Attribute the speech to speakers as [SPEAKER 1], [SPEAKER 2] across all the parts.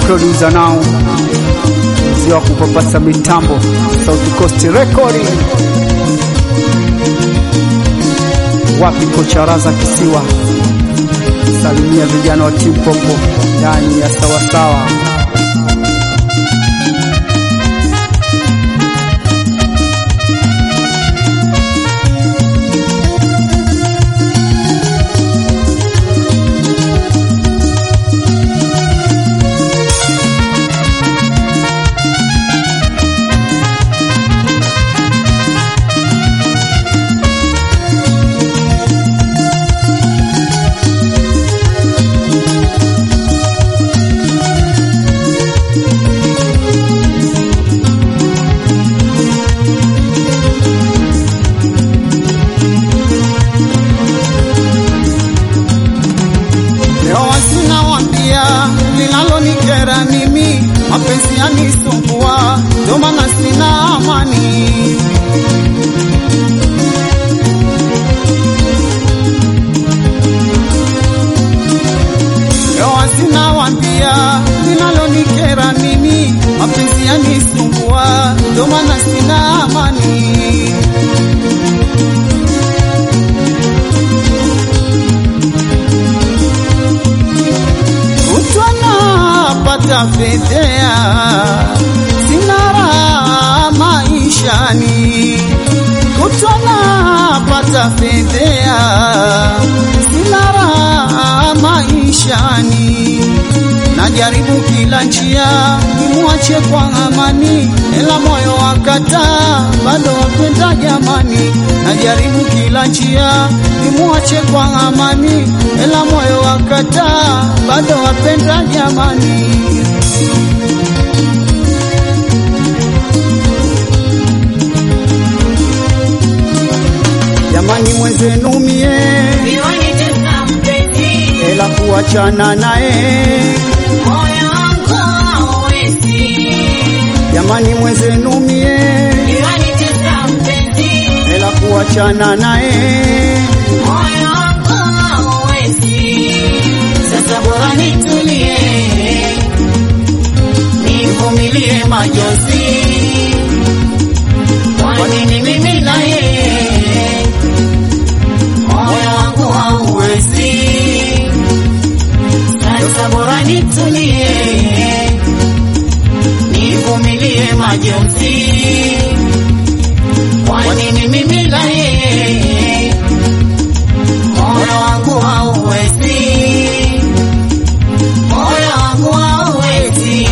[SPEAKER 1] producer now mzee wa kupapasa mitambo South Coast Recording. Wapi kocha Raza Kisiwa, salimia vijana wa timu Popo ndani ya sawasawa.
[SPEAKER 2] Leo sina wambia linalonikera mimi, mapenzi yanisumbua, ndio maana sina amani. Leo sina wambia linalonikera mimi, mapenzi yanisumbua, ndio maana sina amani. Kutwa napata fedhea, sina raha maishani. Kutwa napata fedhea, sina raha maishani. Najaribu kila njia nimwache kwa amani, ela moyo wakataa, bado wapenda jamani. Najaribu kila njia nimwache kwa amani, ela moyo wakataa, bado wapenda jamani. Jamani mwenzenu mie,
[SPEAKER 3] Niwanitesa mpenzi,
[SPEAKER 2] ela kuachana naye.
[SPEAKER 3] moyo wangu hauwezi.
[SPEAKER 2] Jamani mwenzenu mie,
[SPEAKER 3] Niwanitesa mpenzi,
[SPEAKER 2] ela kuachana naye.
[SPEAKER 3] moyo wangu hauwezi. Sasa bora nitulie, nivumilie majonzi. Kwa nini mimi na yeye moyo wangu hauwezi? Sasa bora nitulie, nivumilie majonzi. Kwa nini mimi na yeye moyo wangu hauwezi? Moyo wangu hauwezi.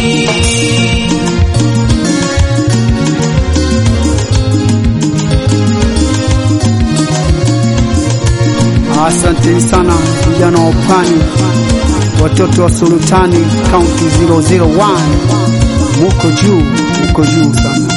[SPEAKER 1] Asanteni sana vijana wa Upwani, watoto wa Sultani County 001, muko juu, muko juu sana.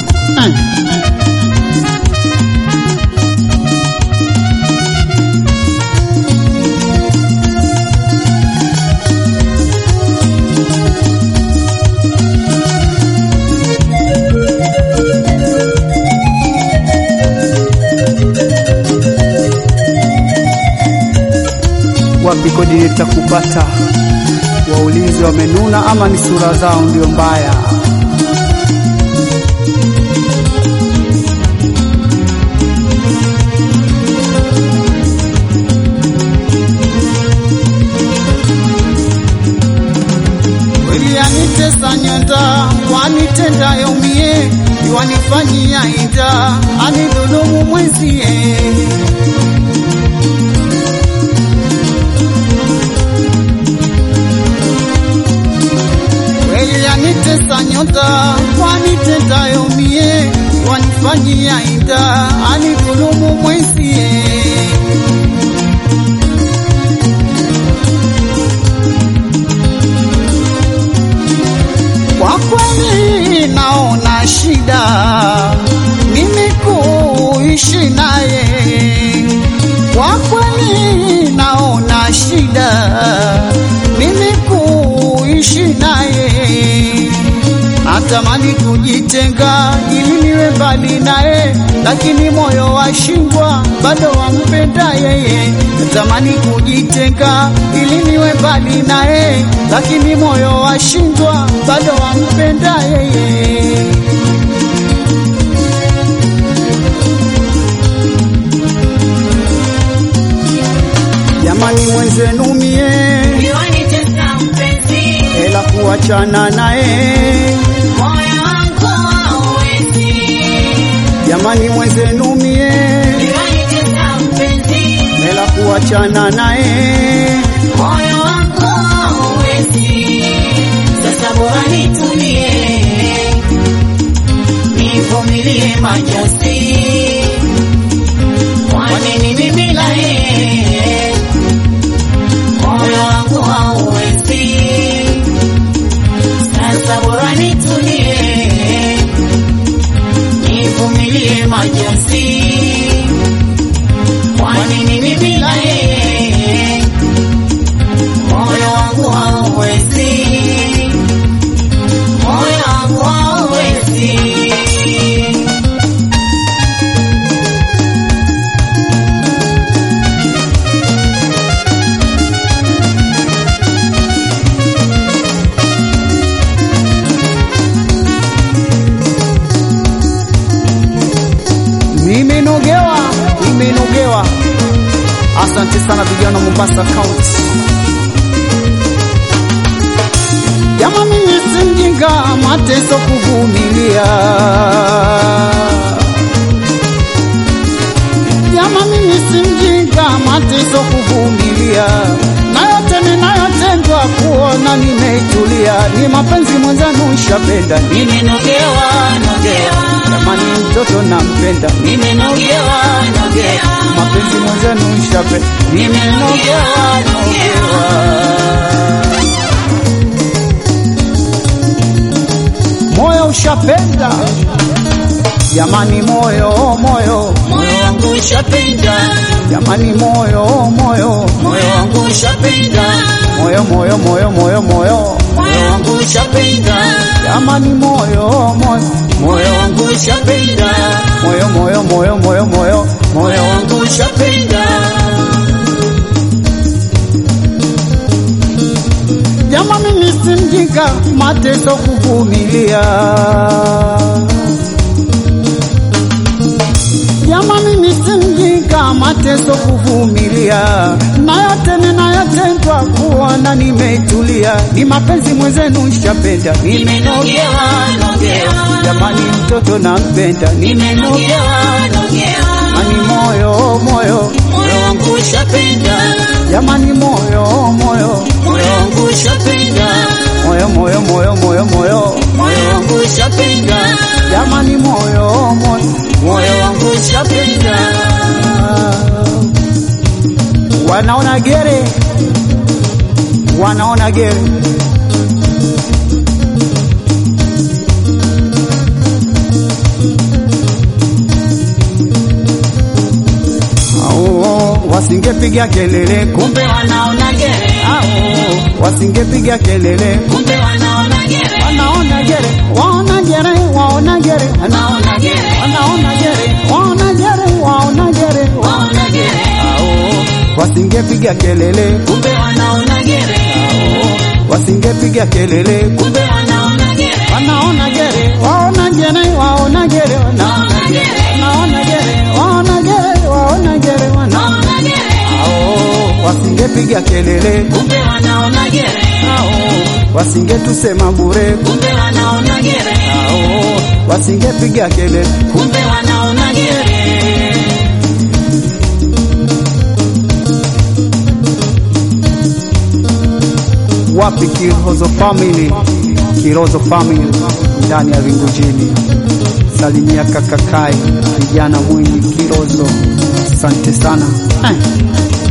[SPEAKER 1] Wapi kodi nitakupata? Waulize wamenuna ama ni sura zao ndio mbaya?
[SPEAKER 2] Kweli anitesa nyonda, wanitendayo mie, iwanifanyia ida, anidhulumu mwenzie. Kweli anitesa nyonda, wanitendayo mie, iwanifanyia ida, anidhulumu mwenzie. Kwa kweli naona shida mimi kuishi naye. Kwa kweli naona shida mimi kuishi naye. Natamani natamani kujitenga ili niwe mbali naye, lakini moyo washindwa, bado wampenda yeye. Natamani kujitenga ili niwe mbali naye, lakini moyo washindwa, bado wampenda yeye. Jamani mwenzenu mie
[SPEAKER 3] Iwanitesa mpenzi,
[SPEAKER 2] hela kuachana naye,
[SPEAKER 3] moyo wangu hauwezi.
[SPEAKER 2] jamani mwenzenu mie
[SPEAKER 3] Iwanitesa mpenzi,
[SPEAKER 2] hela kuachana naye,
[SPEAKER 3] moyo wangu hauwezi. Sasa bora nitulie, nivumilie majonzi. Kwa nini mimi la yeye, moyo wangu hauwezi. Sasa bora nitulie, nivumilie majonzi. Kwa nini mimi la yeye, moyo wangu hauwezi, moyo wangu hauwezi.
[SPEAKER 2] nimenogewa, nimenogewa. Asante sana vijana wa Mombasa County. Jama, mimi si mjinga, mateso kuvumilia. Jama, mimi si mjinga, mateso kuvumilia. Na yote ninayotendwa kuona nimetulia, ni mapenzi mwenzanu shapenda.
[SPEAKER 3] Nimenogewa, nogewa,
[SPEAKER 2] Jamani, mtoto nampenda,
[SPEAKER 3] nimenogewa, nogewa,
[SPEAKER 2] mapenzi mwenzenu shapenda.
[SPEAKER 3] nimenogewa, nogewa.
[SPEAKER 2] moyo ushapenda jamani, moyo moyo
[SPEAKER 3] Moyo wangu ushapenda,
[SPEAKER 2] jamani, moyo moyo
[SPEAKER 3] moyo wangu ushapenda,
[SPEAKER 2] moyo moyo moyo moyo moyo
[SPEAKER 3] moyo wangu ushapenda,
[SPEAKER 2] jamani, moyo moyo
[SPEAKER 3] moyo wangu ushapenda,
[SPEAKER 2] moyo moyo moyo moyo moyo
[SPEAKER 3] moyo wangu ushapenda.
[SPEAKER 2] jama, mimi si mjinga, mateso kuvumilia. Jama, mimi si mjinga, mateso kuvumilia, na yote ninayotendwa kuona nimetulia, ni mapenzi mwenzenu shapenda, nime
[SPEAKER 3] Nimenogewa, nogewa,
[SPEAKER 2] jamani, mtoto nampenda, nime
[SPEAKER 3] nimenogewa, nogewa,
[SPEAKER 2] jamani, moyo moyo
[SPEAKER 3] moyo wangu ushapenda,
[SPEAKER 2] jamani, moyo moyo
[SPEAKER 3] moyo wangu ushapenda,
[SPEAKER 2] moyo moyo moyo moyo moyo
[SPEAKER 3] moyo wangu ushapenda,
[SPEAKER 2] jamani, moyo moyo
[SPEAKER 3] moyo wangu ushapenda.
[SPEAKER 2] wanaona gere, wanaona gere. Au, wasingepiga kelele kumbe,
[SPEAKER 3] Kumbe wanaona gere,
[SPEAKER 2] au, wasingepiga kelele
[SPEAKER 3] kumbe wanaona gere,
[SPEAKER 2] wanaona gere, waona gere, waona gere,
[SPEAKER 3] wanaona gere,
[SPEAKER 2] wanaona gere, waona gere, waona gere,
[SPEAKER 3] waona gere,
[SPEAKER 2] au, wasingepiga kelele
[SPEAKER 3] kumbe wanaona gere,
[SPEAKER 2] wasingepiga kelele
[SPEAKER 3] kumbe wanaona gere,
[SPEAKER 2] wanaona gere waona gere waona gere
[SPEAKER 3] waona gere,
[SPEAKER 2] wanaona gere waona gere waona gere wana
[SPEAKER 3] waona gere,
[SPEAKER 2] ao wasingepiga kelele
[SPEAKER 3] kumbe wanaona gere,
[SPEAKER 2] ao wasingetusema bure
[SPEAKER 3] kumbe wanaona gere,
[SPEAKER 2] ao wasingepiga kelele
[SPEAKER 3] kumbe wanaona gere.
[SPEAKER 2] wapi Kirozo family Kirozo family ndani ya Vingujini salimia kakakai kijana mwingi Kirozo asante sana eh.